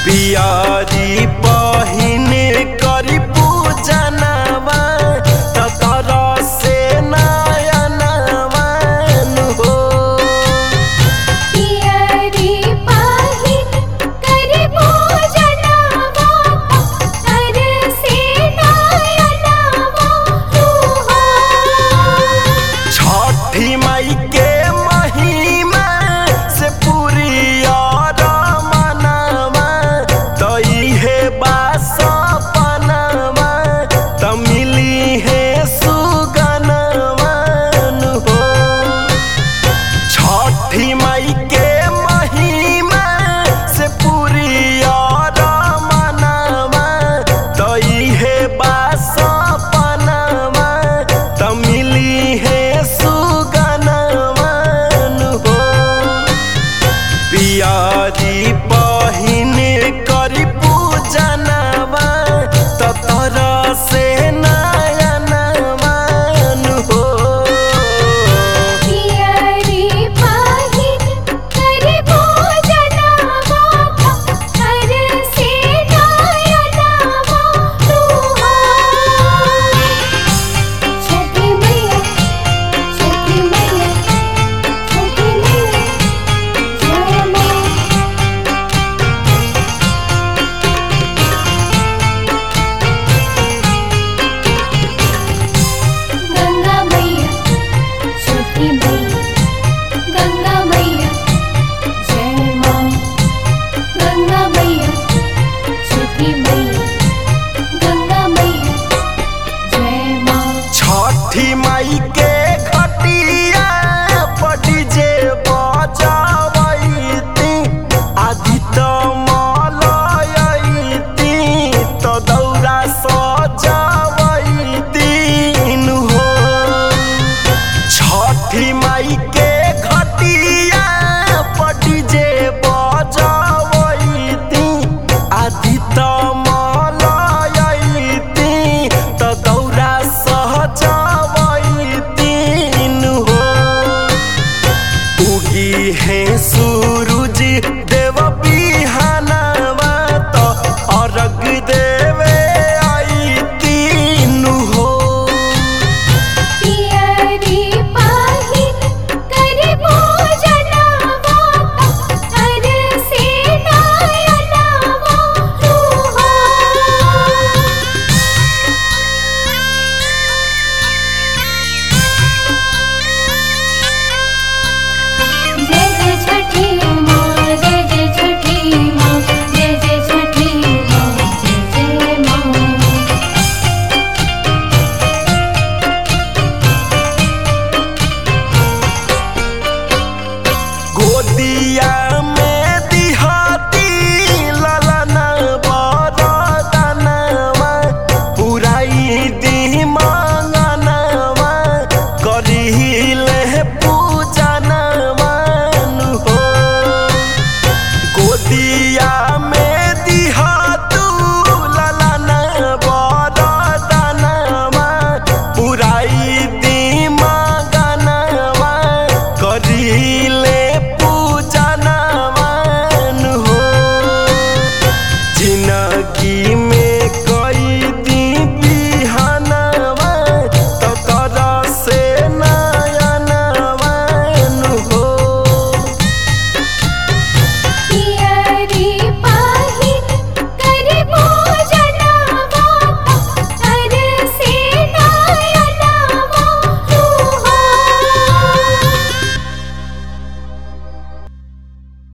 पियरी पहिने करी पूजनवा तर से नयनवन हो पियरी पाहिन करि पूजनवा तर से नयनवा तुहा छठी माई के महिमा से पूरी और मनवा तो इहे बास पनवा तो मिली है सुगनवन हो छठी माई के महिमा से पूरी और मनवा तो इहे बास पनवा तो मिली है सुगनवन हो पियारी पहिने करी पूजनवा तर से नयनवन हो पियरी पाहिन करि पूजनवा तर से नयनवा तुहा छठी मैया छठी मैया छठी मैया जय मां गंगा मैया छठी मैया गंगा मैया जय मां गंगा मैया छठी मैया गंगा मैया जय मां छठी माई के घटिया पटी जे बजावैती आदित्य मलयैती तो दौरा सजावैती हो छठी माई के घटिया पटी जे बजावैती आदित्य मलयैती तो दौरा सहजावैती हो उगी है सूरज देव बिहानवा तो अर्घ देवे आई तीन हो पियरी पाहिन करि पूजनवा तर से नयनवा तुहा जय जय छठी मां जय जय छठी मां जय जय छठी मां जय जय मां गोदिया में दिहाती ललन बरदनवा पुराई दी मांगनवा करिले पूजनवन हो गोदिया में दिहातू ललन बरदनवा पुराई दी मांगनवा करिले पूजनवन हो जिनगी